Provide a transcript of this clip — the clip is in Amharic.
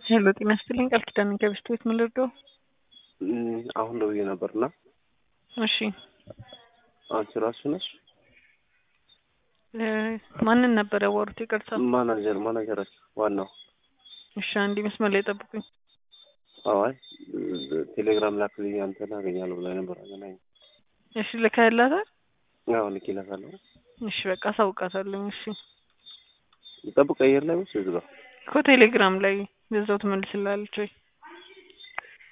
ሄሎ ጤና ይስጥልኝ ቃል ኪዳን ከብስት ቤት ምን ልርዳው? አሁን ደውዬ ነበርና እሺ አንቺ ራሱ ነሽ እ ማንን ነበር ያወሩት? ይቅርታ። ማናጀር ማናጀራችን ዋናው እሺ አንዴ መስመር ላይ ጠብቁኝ። አዋይ ቴሌግራም ላክልኝ አንተን አገኛለሁ ብላ ነበር። አገናኝ እሺ ልከህላታል? አዎ ልኬላታለሁ። እሺ በቃ አሳውቃታለሁ። እሺ ጠብቅ አየር ላይ ወይስ እዚህ ጋር እኮ ቴሌግራም ላይ በዛው ትመልስላለች ወይ?